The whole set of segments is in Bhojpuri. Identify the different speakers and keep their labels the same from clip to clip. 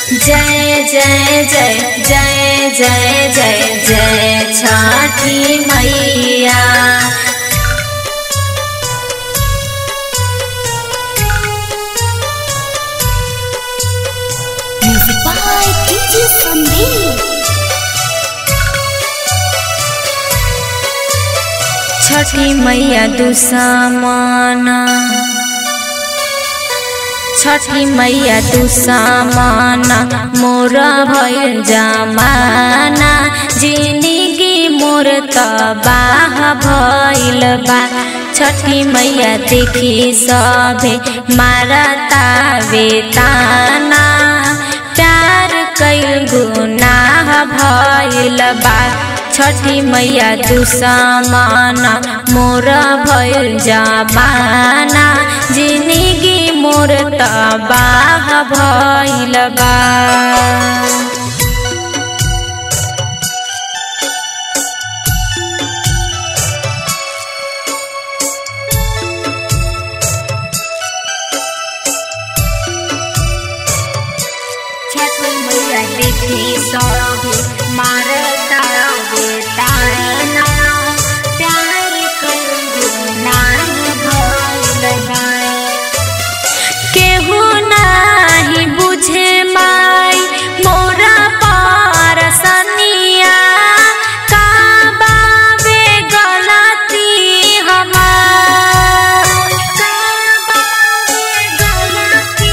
Speaker 1: जय जय जय जय जय जय जय छठी मैया
Speaker 2: Music by DJ Sandeep.
Speaker 1: छठी मैया दुसामाना छठी मैया दुसामाना मोर भइल जमाना जिंदगी मोर तबाह भइल बा छठी मैया देखी सभे मारता वेताना प्यार कैल गुनाह भइल बा छठी मैया दुसामाना मोर भइल जमाना जिंदगी मोर तबाह भइल बा छठी मैया देखी सभी मारता बेताना प्यार करू नान भइल बा केहू नाही बुझे माई मोरा परसनिया का बावे गलती हमार का बावे गलती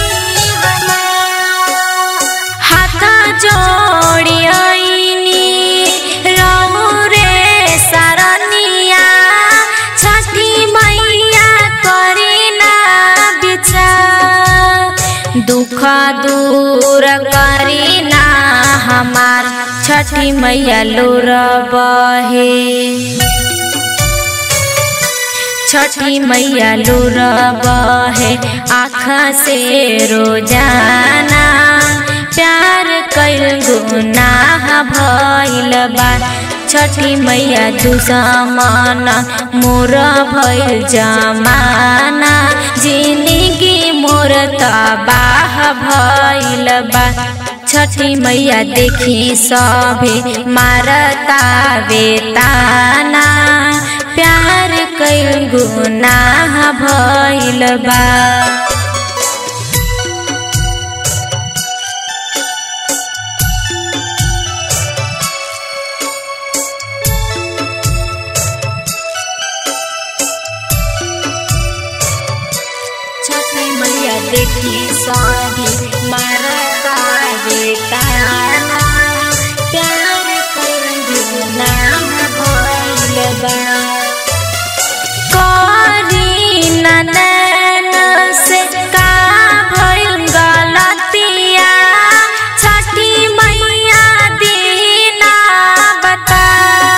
Speaker 1: हमार हाथ जोड़ी आईनी रहू रे सरनिया छठी मैया करी ना विचार दुख दूर करी ना हमार छठी मैया लोर बहे छठी मैया लोर बहे आँख से रोजाना प्यार कैल गुनाह भइल बा छठी मैया दुसमाना मोर भइल जमाना जिंदगी मोर तबाह भइल बा छठी मैया देखी सभे मारता वेताना प्यार कैल गुनाह भइल बा छठी मैया देखी सभी मारता बेताना प्यार कर नाम भइल बा करी ननन से का भइल गलतिया छठी मैया दीना बता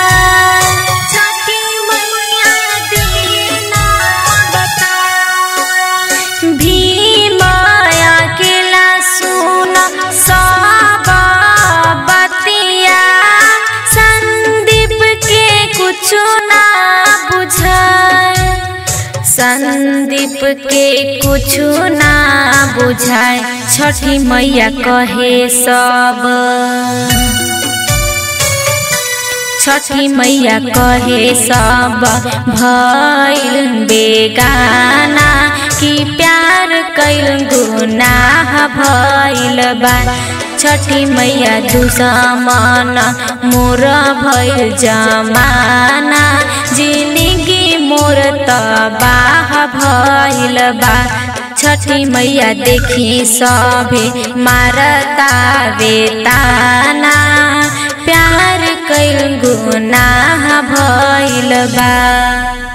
Speaker 1: छठी मैया दीना बता भीम अकेला सुन सब बतिया संदीप के कुछ ना बुझाए संदीप के कुछ ना बुझाए छठी मैया कहे सब छठी मैया कहे सब भइल बेगाना कि प्यार कैल गुनाह भइल बा छठी मैया दुसमाना मोर भइल जमाना जिंदगी मोर तबाह भइल बा छठी मैया देखी सभे मारता वेताना प्यार कैल गुनाह भइल बा